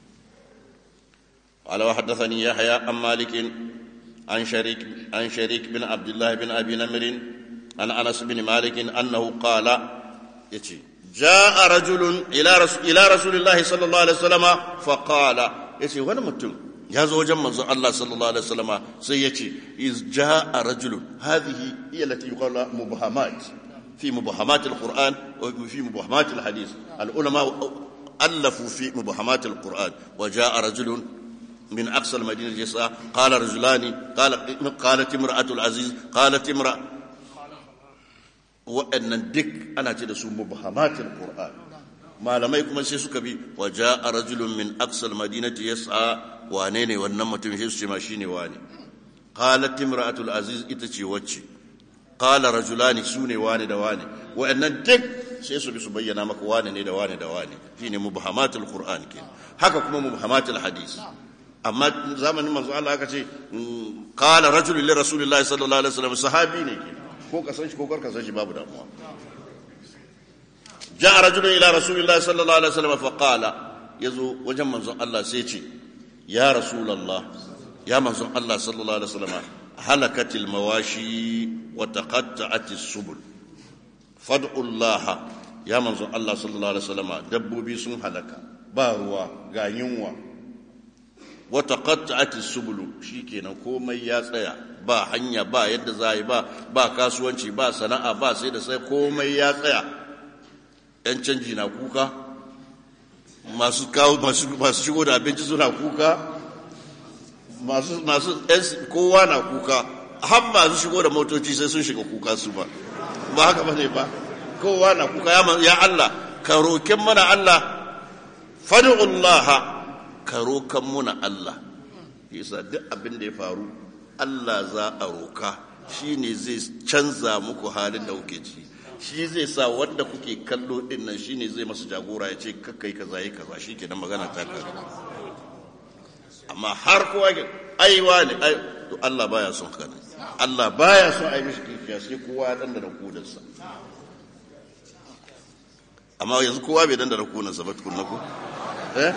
قال وحدثني يحيى عن مالك عن شريك عن شريك بن عبد الله بن ابي نمر عن انس بن مالك انه قال يتي جاء رجل الى رسول الى رسول الله صلى الله عليه وسلم فقال يتي وانا متم يا زوج منزل الله صلى الله عليه وسلم سيتي اذ جاء رجل هذه هي التي يقال مبهمات في مبهمات القران وفي مبهمات الحديث العلماء الفوا في مبهمات القران وجاء رجل من أقصى المدينة يسعى قال رجلان قال قالت امرأة العزيز قالت امرأة وأن الدك أنا تدسو مبهمات القرآن ما لم يكن سيسك بي وجاء رجل من أقصى المدينة يسعى وانيني والنمة مشيس ماشيني واني قالت امرأة العزيز اتشي وچي قال رجلان سوني واني دواني وأن الدك سيسو بسبينا مك واني دواني دواني فيني مبهمات القرآن كين haka kuma mubhamatul hadis amma zamanin manzo Allah aka ce qala rajulun li rasulillahi sallallahu alaihi wasallam sahabi ne ke ko ka san shi ko kar ka san shi babu damuwa ja'a rajulun ila rasulillahi sallallahu alaihi wasallam fa qala yazo wajen manzo Allah sai ce ya rasulullah ya manzo Allah sallallahu alaihi wasallam halakatil mawashi wa taqatta'atis subul fad'u Allah ya manzo Allah sallallahu alaihi wasallam dabbobi sun halaka ba ruwa ga yunwa wata qatta'ati subulu shikenan komai ya tsaya ba hanya ba yadda za yi ba ba kasuwanci ba sana'a ba sai da sai komai ya tsaya yan canji na kuka masu kawo masu shigo da abinci suna kuka masu masu kowa na kuka har masu shigo da motoci sai sun shiga kuka su ba ba haka bane ba kowa na kuka ya Allah ka roken mana Allah fad'ullaha ka rokan muna Allah yasa duk abin da ya faru Allah za a roka shine zai canza muku halin da kuke ciki shi zai sa wanda kuke kallo din nan shine zai masu jagora ya ce kakkai kaza yi kaza shikenan magana ta kai amma har kowa ke aiwa ne ai to Allah baya son haka Allah baya son ai mishi kifiya sai kowa ya dandana kudansa amma yanzu kowa bai dandana kudansa ba tukunna ko eh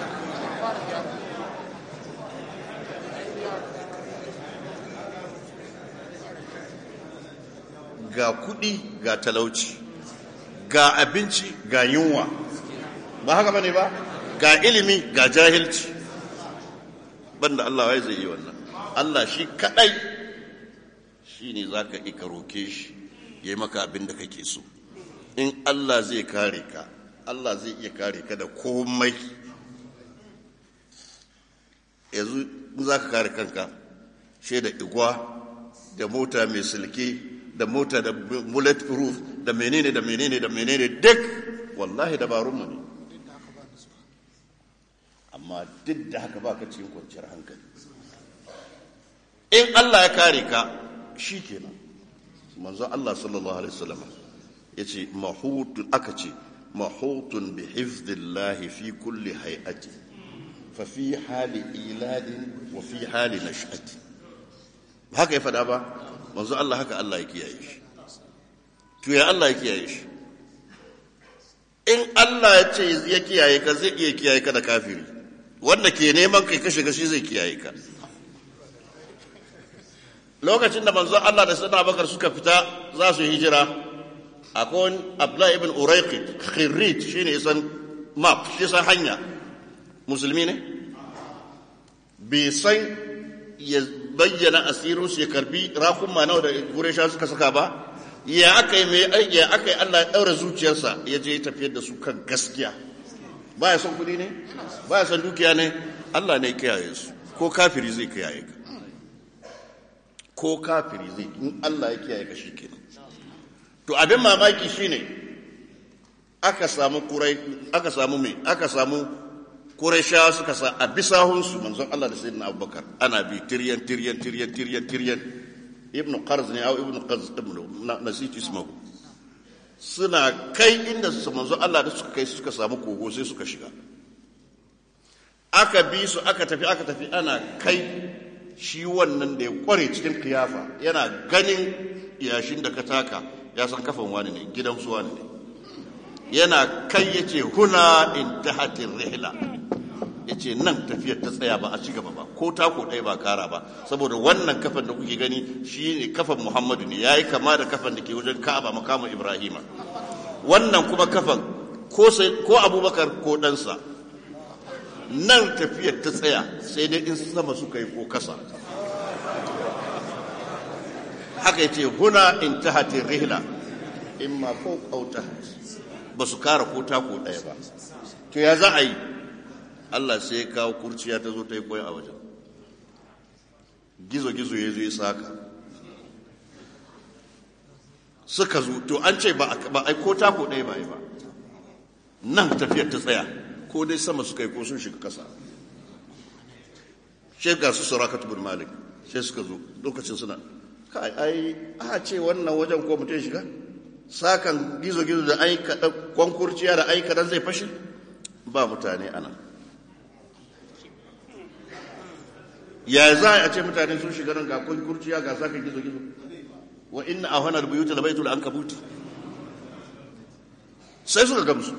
ga kudi ga talauci ga abinci ga yunwa ba haka bane ba ga ilimi ga jahilci banda Allah wai zai yi wannan Allah shi kadai shi ne za ka ika roke shi ya yi maka abin da kake so in Allah zai kare ka Allah zai iya kare ka da komai yanzu za ka kare kanka shi da igwa da mota mai silke da mota da bullet proof da menene da menene da menene duk wallahi dabarunmu ne amma duk da haka baka cikin kwanciyar hankali in Allah ya kare ka shi kenan manzo Allah sallallahu alaihi wasallam yace mahutun aka ce mahutun bi hifdillahi fi kulli hay'ati fa fi hali iladin wa fi hali nash'ati haka ya fada ba manzo Allah haka Allah ya kiyaye shi to ya Allah ya kiyaye shi in Allah ya ce ya kiyaye ka zai iya kiyaye ka da kafiri wanda ke neman kai kashe gashi zai kiyaye ka lokacin da manzo Allah da sayyidina Abubakar suka fita za su hijira akwai Abdullah ibn Urayqit khirrit shine isan map shi san hanya musulmi ne bai san ya bayyana asirin su ya karbi rakun ma nawa da Quraysha suka saka ba ya aka yi mai ya aka yi Allah ya daura zuciyarsa ya je tafiyar da su kan gaskiya baya son kudi ne baya son dukiya ne Allah ne kiyaye su ko kafiri zai kiyaye ka ko kafiri zai in Allah ya kiyaye ka shikenan to abin mamaki shine aka samu kurai aka samu me aka samu Qurayshawa suka sa a bisahun su manzon Allah da sayyidina Abubakar ana bi tiryan tiryan tiryan tiryan tiryan ibnu qarz ne au ibnu qarz ibnu nasitu ismahu suna kai inda su manzo Allah da suka kai suka samu kogo sai suka shiga aka bi su aka tafi aka tafi ana kai shi wannan da ya kware cikin kiyafa yana ganin yashin da ka taka ya san kafan wani ne gidan su wani ne yana kai ya ce huna intahatin rihla ya ce nan tafiyar ta tsaya ba a ci gaba ba ko tako ɗaya ba kara ba saboda wannan kafan da kuke gani shi ne kafan muhammadu ne ya yi kama da kafan da ke wajen ka'aba makamun ibrahima wannan kuma kafan ko abubakar ko ɗansa nan tafiyar ta tsaya sai dai in sama suka yi ko kasa haka yace huna intahatir rihla imma ko kauta ba su kara ko tako ɗaya ba to ya za a yi Allah sai ya kawo kurciya ta zo ta yi koyi a wajen gizo-gizo ya zo ya saka suka zo to an ce ba a ko tako ɗaya ba ba nan tafiyar ta tsaya ko dai sama suka yi ko sun shiga kasa shi ga su suraka tubur malik sai suka zo lokacin suna kai ai a ce wannan wajen ko mutum shiga sakan gizo-gizo da aika kwankurciya da aika dan zai fashe ba mutane ana ya za a ce mutane sun shiga nan ga kwankurciya ga sakan gizo-gizo wa inna a hanar buyuta da baitul an kabuti sai suka gamsu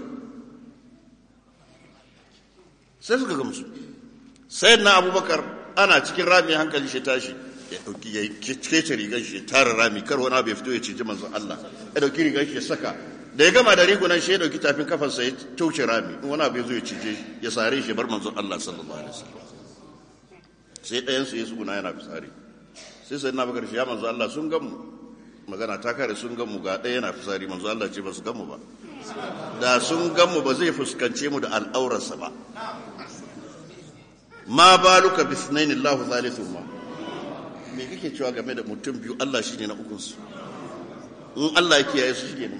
sai suka gamsu sai na abubakar ana cikin rami hankali shi tashi ya dauki ya kece rigar shi tara rami kar wani abu ya fito ya ciji manzon Allah ya dauki rigar shi ya saka da ya gama da rigunan shi ya dauki tafin kafarsa ya tauce rami in wani abu ya zo ya cije ya sare shi bar manzon Allah sallallahu alaihi wasallam sai ɗayan su ya tsuguna yana fitsari sai sai na bakar shi ya manzo Allah sun gan mu magana ta kare sun gan mu ga ɗaya yana fitsari manzo Allah ce ba su gan mu ba da sun gan mu ba zai fuskance mu da al'aurarsa ba ma baluka bi sunaini Allah thalithuhuma me kake cewa game da mutum biyu Allah shine na ukun su in Allah ya kiyaye su shige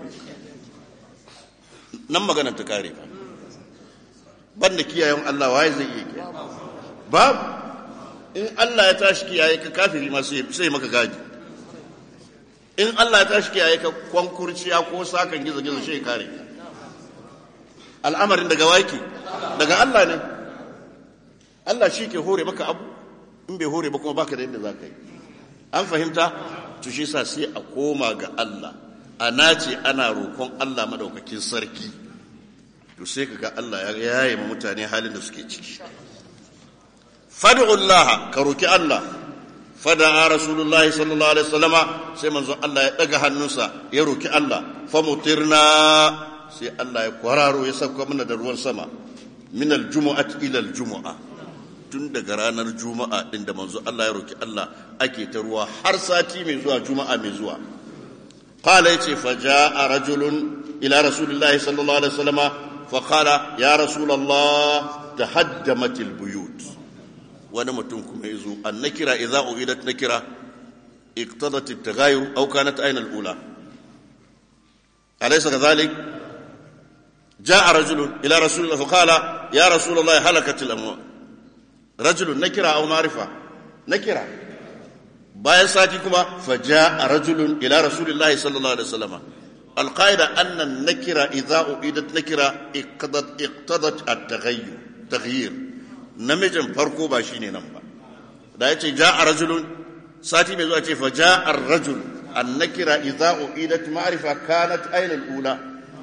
nan magana ta kare fa banda kiyayen Allah waye zai iya kiyaye babu in Allah ya tashi kiyaye ka kafiri ma sai maka gaji in Allah ya tashi kiyaye ka kwankurciya ko sakan gizo-gizo shi kare al'amarin daga waki daga Allah ne Allah shi ke hore maka abu in bai hore ba kuma baka da yadda za ka yi an fahimta to shi sa sai a koma ga Allah a nace ana roƙon Allah madaukakin sarki to sai ka ga Allah ya yaye ma mutane halin da suke ciki fad'u Allah ka roki Allah fada'a rasulullahi sallallahu alaihi wasallama sai manzon Allah ya daga hannunsa ya roki Allah famutirna sai Allah ya kwararo ya sauka mana da ruwan sama min aljumu'ati ila aljumu'a tun daga ranar juma'a din da manzo Allah ya roki Allah ake ta ruwa har sati mai zuwa juma'a mai zuwa qala yace faja'a rajulun ila rasulillahi sallallahu alaihi wasallama fa qala ya rasulullah tahaddamatil buyut wani mutum kuma ya zo an nakira idza uidat nakira iqtadat at-taghayyur aw kanat ayna al-ula alaysa kadhalik jaa rajulun ila rasulillah fa qala ya rasulullah halakat al-amwal rajulun nakira aw ma'rifa nakira bayan sati kuma fa jaa rajulun ila rasulillah sallallahu alaihi wasallam القاعدة أن النكرة إذا أعيدت نكرة اقتضت اقتضت التغير تغيير namijin farko ba shine nan ba da yace ja'a rajulun sati mai zuwa ce fa ja'a ar-rajul an-nakira idza uidat ma'rifa kanat ayna al-ula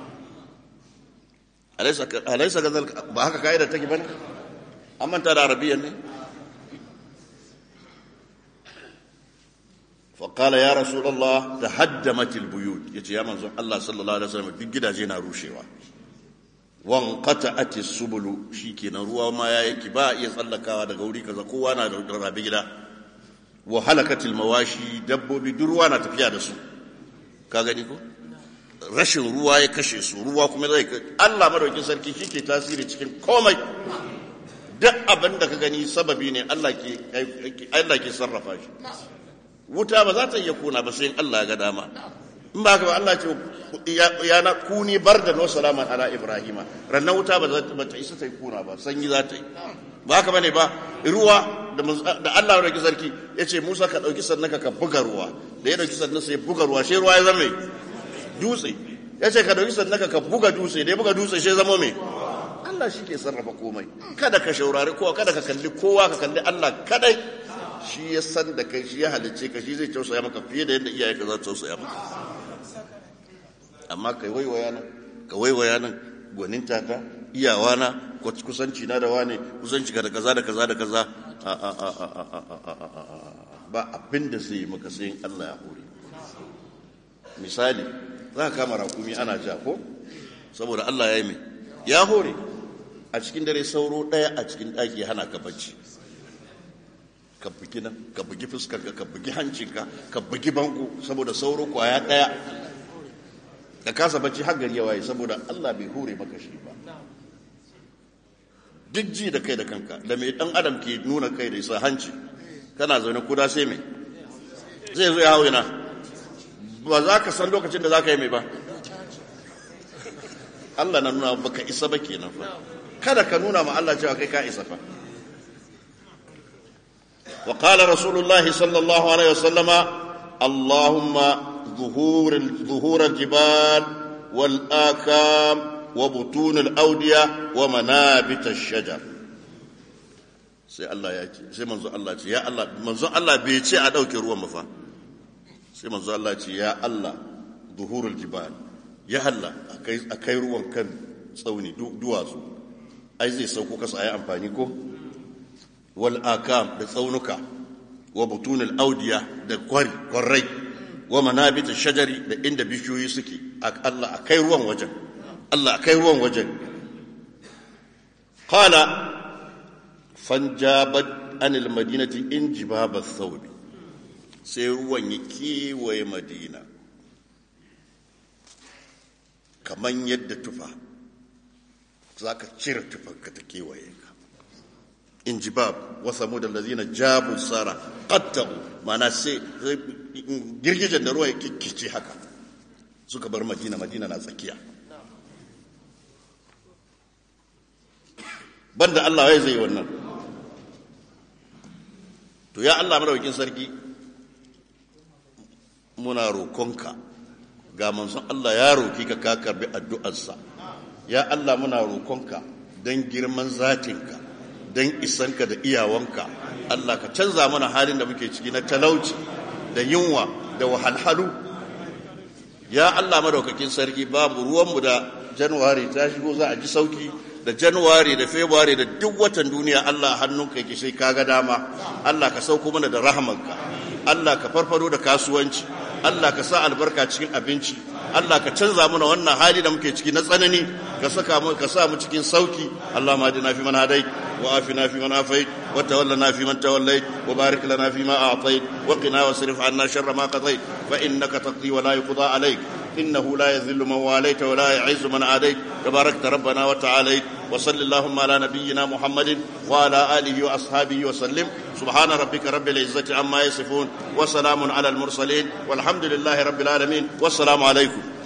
alaysa alaysa kadhal ba haka kaida take bane amma ta da arabiyyan ne فقال يا رسول الله تهدمت البيوت يتي يا منزل الله صلى الله عليه وسلم duk gidaje na rushewa wankata ati subulu shi kenan ruwa ma ya yake ba iya tsallakawa daga wuri kaza kowa na da rabe gida wa halakatil mawashi dabbobi duk ruwa na tafiya da su ka gani ko rashin ruwa ya kashe su ruwa kuma zai Allah madaukin sarki shi ke tasiri cikin komai duk abin da ka gani sababi ne Allah ke Allah ke sarrafa shi wuta ba za ta iya kuna ba sai Allah ya ga dama in ba haka ba Allah ce ya na kuni bar da no salaman ala ibrahima rannan wuta ba za ta isa ta yi kuna ba sanyi za ta yi ba haka bane ba ruwa da Allah ya dauki sarki ya ce Musa ka dauki sannan ka buga ruwa da ya dauki sannan sai buga ruwa sai ruwa ya zama dutse ya ce ka dauki sannan ka buga dutse da ya buga dutse sai zama mai Allah shi ke sarrafa komai kada ka shaurari kowa kada ka kalli kowa ka kalli Allah kadai shi ya san da kai shi ya halicce ka shi zai tausaya maka fiye da yadda iyaye ka za su tausaya maka amma kai waiwaya nan ka waiwaya nan gwaninta ta iyawa na kusanci na da wane kusanci ka da kaza da kaza da kaza ba abin da sai maka sai Allah ya hore misali za ka kama rakumi ana ja ko saboda Allah ya yi mai ya hore a cikin dare sauro ɗaya a cikin ɗaki hana ka bacci ka bugi nan ka bugi fuskarka ka bugi hancinka ka bugi bango saboda sauro kwaya ɗaya ka kasa bacci har gari ya waye saboda Allah bai hure maka shi ba duk ji da kai da kanka da mai dan adam ke nuna kai da isa hanci kana zaune kuda sai mai zai zo ya hau yana ba za ka san lokacin da za ka yi mai ba Allah na nuna baka isa ba kenan fa kada ka nuna ma Allah cewa kai ka isa fa wa qala rasulullah sallallahu alaihi wasallama allahumma ظهور ظهور الجبال والآكام وبطون الأودية ومنابت الشجر sai Allah ya ce sai manzo Allah ce ya Allah manzo Allah bai ce a dauke ruwan mafa sai manzo Allah ce ya Allah zuhurul jibal ya Allah akai akai ruwan kan tsauni duwatsu ai zai sauko kasa ayi amfani ko wal akam da tsaunuka wa butunul audiya da kwari kwarai wa manabita shajari da inda bishiyoyi suke Allah a kai ruwan wajen Allah a kai ruwan wajen qala fanjabat anil madinati in jibaba thawbi sai ruwan ya kewaye madina kaman yadda tufa za ka cire tufanka ta kewaye ka in jibab wa samud allazina jabu sara qatta'u mana sai girgijen da ruwa ya kikkice haka suka bar madina madina na tsakiya banda Allah ya zai wannan to ya Allah madaukakin sarki muna rokonka ga manzon Allah ya roki ka ka karbi addu'arsa ya Allah muna rokonka don girman zatinka don isanka da iyawanka Allah ka canza mana halin da muke ciki na talauci da yunwa da wahalhalu ya Allah madaukakin sarki babu ruwanmu da januwari ta shigo za a ji sauki da januwari da february da duk watan duniya Allah hannunka yake sai kaga dama Allah ka sauko mana da rahamanka Allah ka farfado da kasuwanci Allah ka sa albarka cikin abinci Allah ka canza mana wannan hali da muke ciki na tsanani ka saka mu ka sa mu cikin sauki Allah ma dina fi man hadai wa afina fi man afait wa tawallana fi man tawallait wa barik lana fi ma a'tait wa qina wasrif anna sharra ma qadait fa innaka taqdi wa la yuqda alayk إنه لا يذل من واليت ولا يعز من عاديت تباركت ربنا وتعاليت وصل اللهم على نبينا محمد وعلى آله وأصحابه وسلم سبحان ربك رب العزة عما يصفون وسلام على المرسلين والحمد لله رب العالمين والسلام عليكم